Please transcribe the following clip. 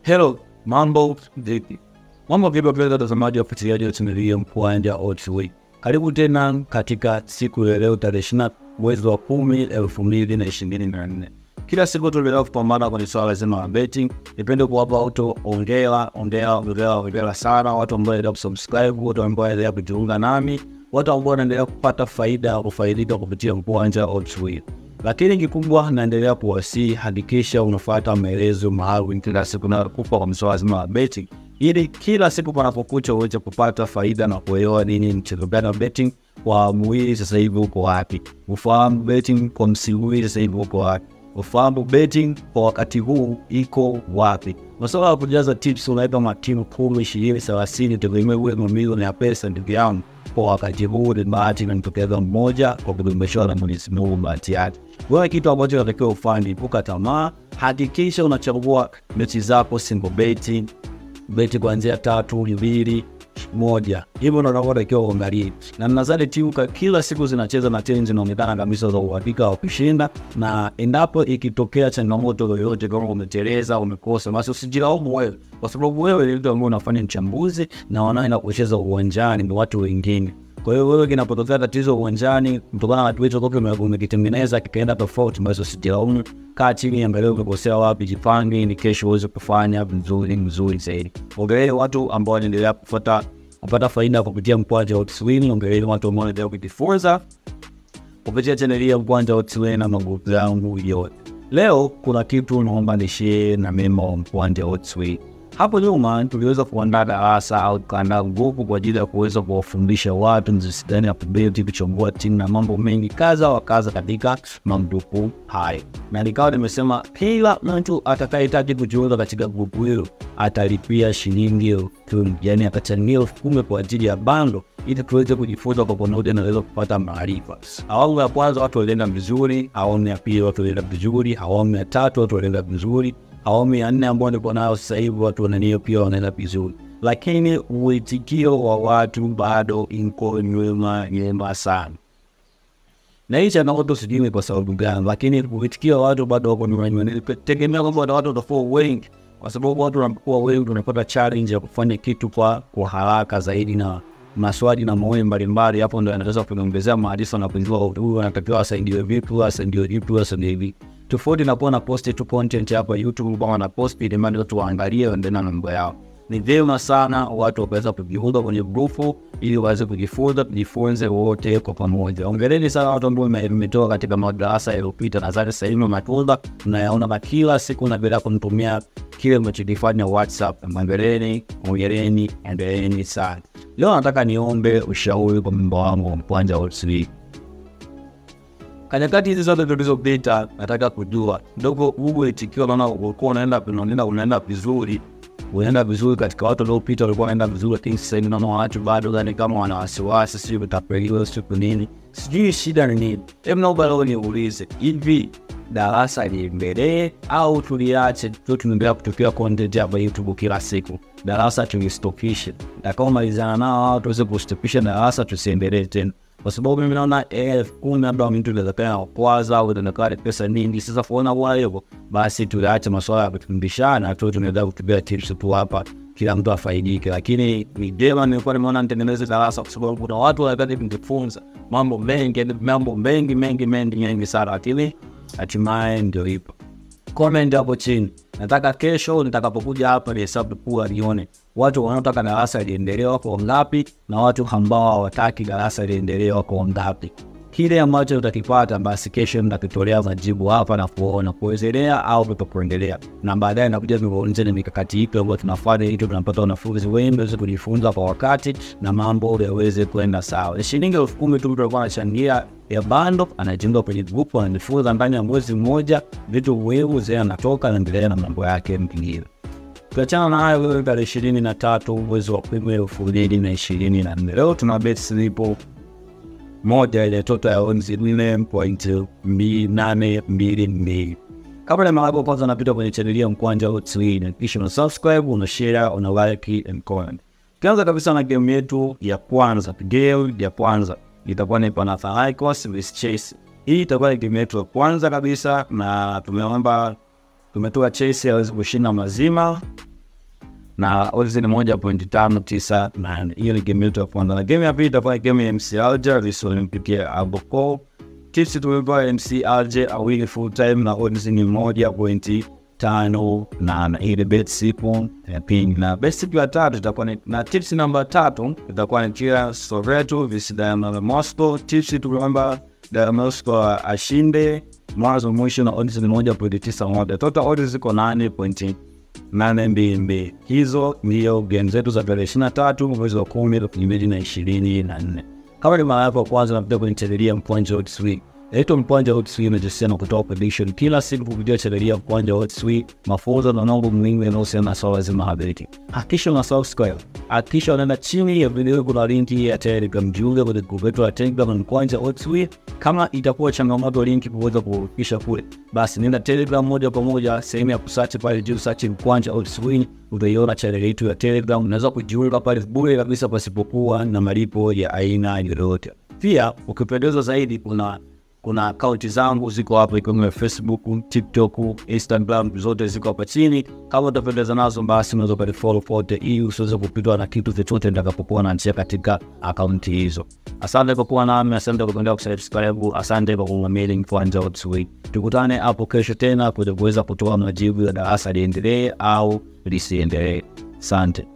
Hello, mambo vipi? Mambo vipi wapenzi watazamaji wa fuatiliaji wa chaneli Mkwanja OTV. Karibu tena katika siku ya leo tarehe ishirini mwezi wa kumi elfu mbili na ishirini na nne. Kila siku tunaendelea kupambana kwenye swala zima la betting. Nipende kuwapa watu ongera, ongera, ongera, ongera sana watu ambao wanaendelea kusubscribe, watu ambao wanaendelea kujiunga nami, watu ambao wanaendelea kupata faida au kufaidika kupitia Mkwanja OTV lakini kikubwa naendelea kuwasii, hakikisha unafuata maelezo maalum kila siku na kupa kwa mswala zima wa betting, ili kila siku panapokucha uweze kupata faida na kuelewa nini mchezo gani wa betting kwa mwili sasa hivi uko wapi, ufahamu betting kwa msimu huu sasa hivi uko wapi, ufahamu betting kwa wakati huu iko wapi. Masuala ya kujaza tips, unaweka matimu kumi, ishirini, thelathini, tegemea uwe mamilioni ya pesa, ndugu yangu kwa wakati huu ni bahati inamtokeza mmoja kwa kudumbishwa na Mwenyezi Mungu bahati yake. Wewe kitu ambacho unatakiwa ufanye, epuka tamaa, hakikisha unachagua mechi zako single beti, beti kuanzia tatu, mbili, moja, hivyo ndo unatakiwa uangalie. Na nadhani timu kila siku zinacheza na timu zinaonekana kabisa za uhakika wa kushinda, na endapo ikitokea changamoto yoyote, kama umeteleza, umekosa, basi usijilaumu wewe, kwa sababu wewe ni mtu ambaye unafanya mchambuzi na wanaenda kucheza uwanjani ni watu wengine. Kwa hiyo wewe, kinapotokea tatizo uwanjani kutokana na kitu toka umekitengeneza kikaenda tofauti, basi usijilaumu. Kaa chini, angalia umekosea wapi, jipange ni kesho uweze kufanya vizuri vizuri zaidi. Ongelee watu ambao wanaendelea kufuata kupata faida kupitia Mkwanja OTV. Ongelee watu ambao wanaendelea kujifunza kupitia chaneli ya Mkwanja OTV na magrupu yangu yote. Leo kuna kitu naomba nishie na mema wa Mkwanja OTV. Hapo nyuma tuliweza kuandaa darasa au tukaandaa grupu kwa ajili ya kuweza kuwafundisha watu jinsi gani ya kubeti, kuchambua timu na mambo mengi kadha wa kadha katika magrupu hayo, na nikawa nimesema kila mtu atakayehitaji kujiunga katika grupu hilo atalipia shilingi elfu kumi yani atachangia elfu kumi kwa ajili ya bando ili tuweze kujifunza kwa pamoja na tuweze kupata maarifa. Awamu ya kwanza watu walienda vizuri, awamu ya pili watu walienda vizuri, awamu ya tatu watu walienda vizuri awamu ya nne ambao niko nayo sasa hivi watu wananio pia wanaenda vizuri, lakini uitikio wa watu bado iko nyuma nyuma sana, na hii changamoto sijui kwa sababu gani, lakini uitikio wa watu bado wako nyuma nyuma. Nilitegemea kwamba watu watakuwa wengi, kwa sababu watu wanapokuwa wengi tunapata challenge ya kufanya kitu kwa kwa haraka zaidi na maswali na maoni mbalimbali. Hapo ndo yanaweza kuongezea maarifa na kujua huyu anatakiwa asaidiwe vipi, asaidiwe vipi, asaidiwe vipi tofauti na kuwa na post tu content hapa YouTube kama na post ili mali watu waangalie waendelee na mambo yao. Ni vyema sana watu wakaweza kujiunga kwenye grupu ili waweze kujifunza, tujifunze wote kwa pamoja. Ongeleni sana watu ambao mmetoka katika madarasa yaliyopita, nadhani sasa hivi matunda mnayaona kila siku na bila kumtumia kile mnachokifanya WhatsApp. Ongeleni, ongeleni, endeleeni sana. Leo nataka niombe ushauri kwa memba wangu wa Mkwanja OTV. Kanyakati hizi zote tulizopita, nataka kujua ndogo huu itikio, naona ulikuwa unaenda unaenda unaenda vizuri, unaenda vizuri katika watu waliopita walikuwa wanaenda vizuri, lakini sasa hivi naona watu bado gani kama wana wasiwasi, sijui utapeliwa siku nini, sijui shida ni nini. Hebu naomba leo niulize hivi, darasa liendelee au tuliache tu, tunaendelea kutokea content hapa YouTube kila siku? Darasa tulistopishe, takaomalizana nao hao tuweze kustopisha darasa, tusiendelee tena kwa sababu mimi naona elfu kumi labda mtu inawezekana kwanza au inakaa pesa nyingi. Sasa kuona kwa hivyo basi, tuache masuala ya kufundishana tu, tunaweza kutumia tips tu hapa, kila mtu afaidike. Lakini ni jema, nilikuwa nimeona nitengeneze darasa, kwa sababu kuna watu wanataka kujifunza mambo mengi, mambo mengi mengi mengi mengi sana, lakini hatimaye ndio ipo. Comment hapo chini, nataka kesho nitakapokuja hapa nihesabu kuwa nione watu wanaotaka darasa liendelee wako ngapi na watu ambao hawataki darasa liendelee wako ngapi. Kile ambacho utakipata basi kesho nitakitolea majibu hapa na kuona kuendelea au kutokuendelea, na baadaye nakuja nikuonyesha ni mikakati ipi ambayo tunafanya ili tunapata wanafunzi wengi waweze kujifunza kwa wakati na mambo yaweze kwenda sawa. Ni shilingi elfu kumi tu mtu alikuwa anachangia ya bando, anajiunga kwenye grupu, anajifunza ndani ya mwezi mmoja vitu muhimu zee, anatoka anaendelea na mambo yake mengine. Tukiachana na hayo, leo tarehe ishirini na tatu mwezi wa kumi elfu mbili na ishirini na nne leo tuna bet slipo moja ile toto ya onzi nne point nane mbili mbili. Kabla ya mara kwanza napita kwenye chaneli ya Mkwanja OTV, na kisha una subscribe, una share, una like and comment. Tukianza kabisa na game yetu ya kwanza, game ya kwanza itakuwa ni Panathinaikos vs Chelsea. Hii itakuwa ni game yetu ya kwanza kabisa, na tumeomba tumetoa Chelsea aweze kushinda mazima na odds ni moja pointi tano tisa nane. Hiyo ni game yetu ya kwanza, na game ya pili itakuwa ni game ya MC Alger vs Olympique Aboko. Tips tumevaa MC Alger awili full time na odds ni moja pointi tano nane. Hii ni bet siku ya pili, na bet siku ya tatu itakuwa ni na tips namba tatu itakuwa ni Tia Soveto vs Dynamo Moscow. Tips tumeomba Dynamo Moscow ashinde mwanzo mwisho na odds ni moja pointi tisa moja. Total odds ziko nane pointi nane mbili mbili. Hizo ndio game zetu za tarehe ishirini na tatu mwezi wa kumi elfu mbili na ishirini na nne. Kama ni mara yako ya kwanza napita kwenye chaneli ya Mkwanja Odds Week. Naitwa Mkwanja Odds Week, najisikia na kutoa prediction kila siku kupitia chaneli ya Mkwanja Odds Week, mafunzo na mambo muhimu yanayohusiana na swala zima la betting. Hakikisha una subscribe, hakikisha unaenda chini ya video, kuna linki ya Telegram, jiunge kwenye grupu yetu ya Telegram na Mkwanja Odds Week. Kama itakuwa changamoto linki kuweza kufikisha kule, basi nenda Telegram moja kwa moja, sehemu ya kusearch pale juu, search Mkwanja Odds Week, utaiona chaneli yetu ya Telegram. Unaweza kujiunga pale bure kabisa pasipokuwa na malipo ya aina yoyote. Pia ukipendezwa zaidi, kuna kuna akaunti zangu ziko hapa, ikiwemo Facebook, TikTok, Instagram, zote ziko hapa chini. Kama utapendeza nazo, basi unaweza ukanifollow pote, ili usiweze kupitwa na kitu chochote nitakapokuwa naanzia katika akaunti hizo. Asante kwa kuwa nami, asante kwa kuendelea kusubscribe, asante kwa kuamini Mkwanja Odds Week. Tukutane hapo kesho tena kuja kuweza kutoa majibu ya darasa liendelee au lisiendelee. Asante.